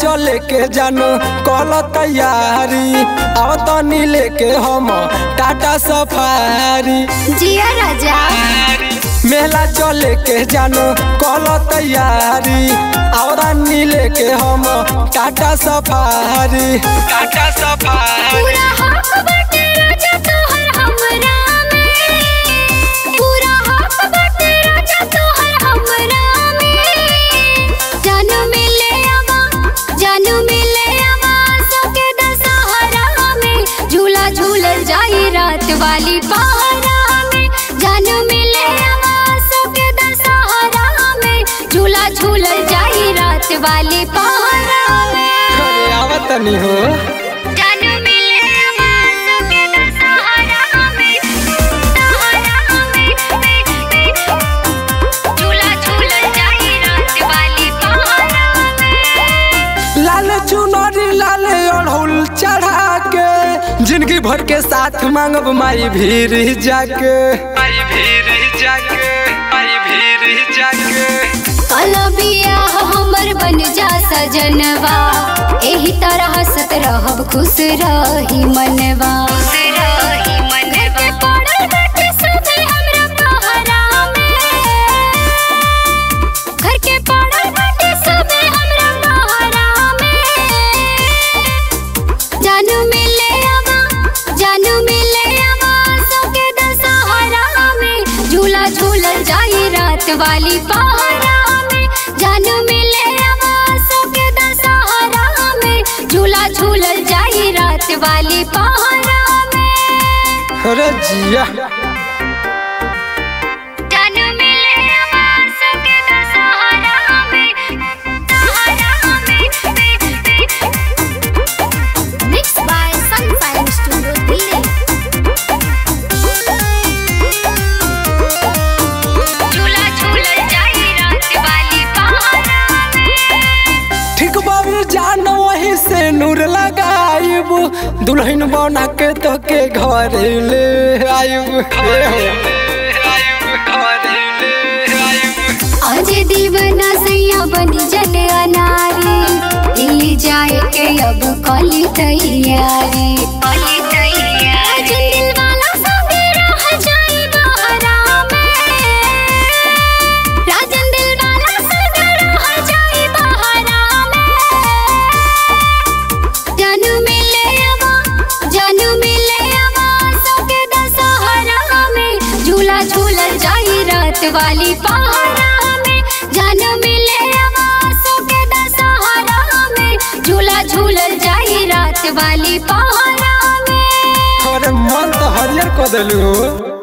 चले के जानो कल तैयारी अब तनी लेके हम टाटा सफारी जिया राजा मेला चले के जानो कल तैयारी और लेके हम टाटा सफारी टाटा सफारी पूरा हक बाटे राजा तोहर हमरा में पूरा हक बाटे राजा तोहर हमरा में जानू मिले आवा जानू मिले आवा सके दशहरा में झूला झूलल जाई रात वाली पहरा में जानू मिले आवा सके दशहरा में झूला झूलल जाई रात वाली पहरा में अरे आवत नहीं हो जानू मिले आवाज़ के दशहरा में दशहरा में झूला झूलल जाई रात वाली पहरा में लाल चुनरी लाल अड़हुल चढ़ा के जिंदगी भर के साथ मांगब माई भीर जाके माई भीर जाके माई भीर जाके कल बियाह हमर बन जा सजनवा एही तरह हंसत रहब खुश रही मनवा खुश रही मनवा पड़ल बाटे सभे हमरा पहरा में घर के पड़ल बाटे सभे हमरा पहरा में जानू मिले आवा जानू मिले आवा सके दशहरा में झूला झूलल जाई रात वाली पहरा में जानू मिले आवा सके दशहरा में झूला झूलल जाई रात वाली पहरा में अरे जिया जानू मिले आवा सके दशहरा में दशहरा में Mixed by Sunfire Studio Delhi. झूला झूलल जाई रात वाली पहरा में ठीक बाबू जान वही से नूर लगाइब दुल्हन बना के तो के घर ले आइब आज दीवाना सैया बन जन अनारी दिल्ली जाए के अब कली तैयारी कली तैयारी दिल वाला सब रह जाए बहरा में राजन दिल वाला सब रह जाए बहरा में जानू मिले आवा जानू मिले आवा सके दशहरा में झूला झूलल जाई रात वाली पहरा में जानू मिले आवा सके दशहरा में झूला झूलल जाई रात वाली पहरा में अरे मन तो हरियर कर दिलू